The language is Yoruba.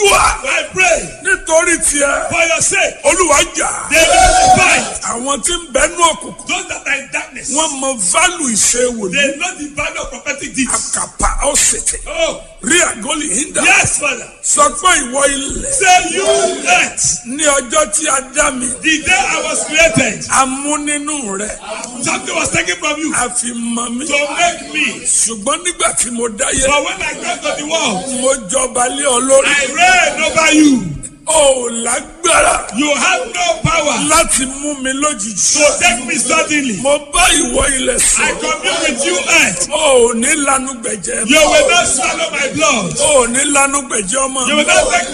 gbàdúrà I pray nítorí tiẹ̀ for your sake. olúwa jà They will fight. àwọn tí ń bẹnu òkùnkùn Those that are in darkness. wọ́n mọ válù ìṣe wòlíì They know the value of prophetic deeds. àkàpà ọ̀sẹ̀tẹ̀ Oh, rí àgọ́lì hídà yes, Father. sọ pé ìwọ ilẹ̀ Say you earth. ní ọjọ́ tí a dá mi The day I was created, a mú nínú rẹ̀ something was taken from you a fi mọ mi to make me. ṣùgbọ́n nígbà tí mo dáyé But when I got to the world, mo jọba lé ọ lórí I reign over you. o ò lágbára You have no power láti mú mi lójijì to take me suddenly. mo bá ìwọ ilẹ̀ I sọ commune with you, earth. o ò ní lanu gbẹ̀jẹ̀ You will not swallow my blood. o ò ní lanu gbẹ̀jẹ̀ ọmọ You will not take